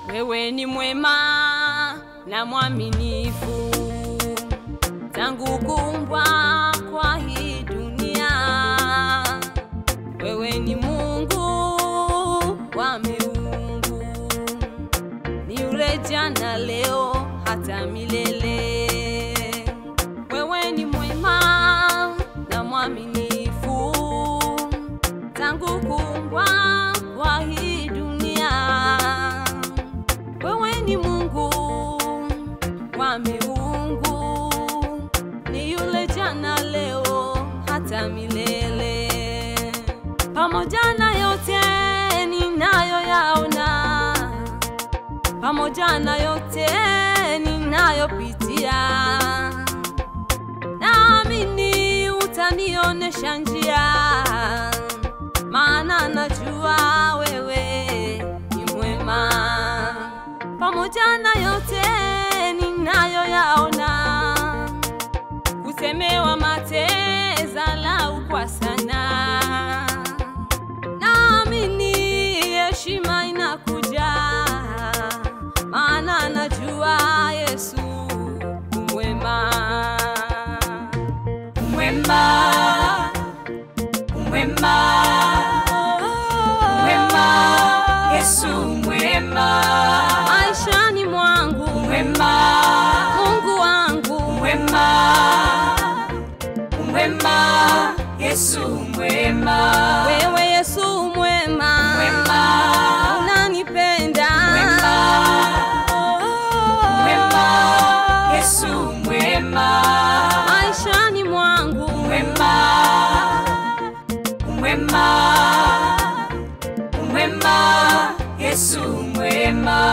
wewe ni mwema na mwaminifu tangu kuumbwa kwa hii dunia. Wewe ni Mungu wa miungu, ni yule jana, leo, hata milele. Wewe ni mwema na mwaminifu tangu kuumbwa kwa hii dunia. Wewe ni Mungu wa miungu, ni yule jana, leo, hata milele. Pamoja na yote ninayoyaona, pamoja na yote ninayopitia, naamini utanionesha njia, maana najua wewe ni mwema. Pamoja na yote ninayoyaona, kusemewa mate zalau kwa sana, naamini heshima inakuja, maana najua Yesu umwema, Mwema, mwema, mwema, Yesu mwema, maishani mwangu, mwema, Mungu wangu, mwema, mwema, Yesu mwema, wewe Yesu mwema, mwema, unanipenda mwema, mwema, Yesu mwema, maishani mwangu, mwema, mwema, mwema, Yesu mwema.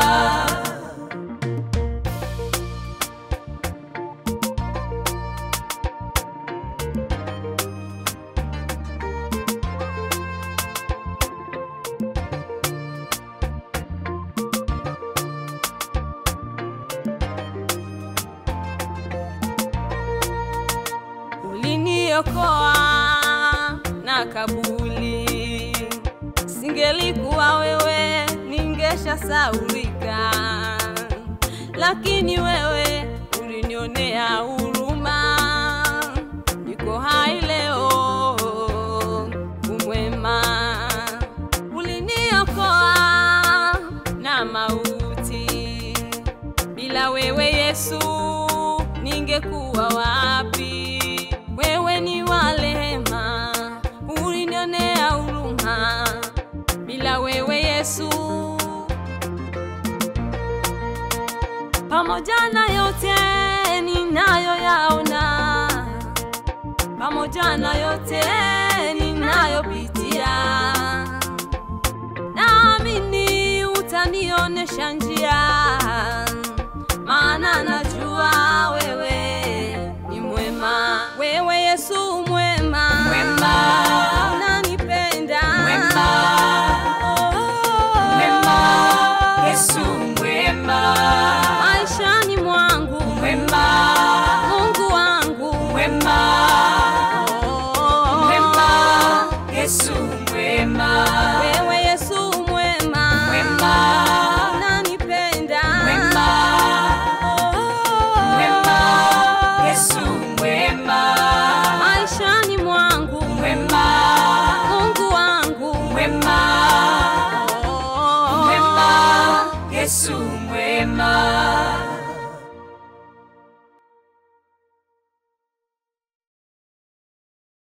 uliniokoa na kabuli, singelikuwa wewe ningesha saulika, lakini wewe ulinionea huruma, niko hai leo, umwema. Uliniokoa na mauti, bila wewe Yesu ningekuwa wapi? Wewe ni wa rehema, ulinionea huruma, bila wewe Yesu. Pamoja na yote ninayoyaona, pamoja na yote ninayopitia, naamini utanionesha njia, maana najua wewe ni mwema. Wewe Yesu mwema, Mwema. unanipenda Mwema. Mwema, Yesu mwema, maishani mwangu, mwema, Mungu wangu, mwema, Oh. mwema, Yesu mwema, Wewe Yesu mwema, mwema, unanipenda mwema, mwema, Yesu mwema, maishani mwangu, mwema, Mungu wangu, mwema, Oh. mwema, Yesu mwema.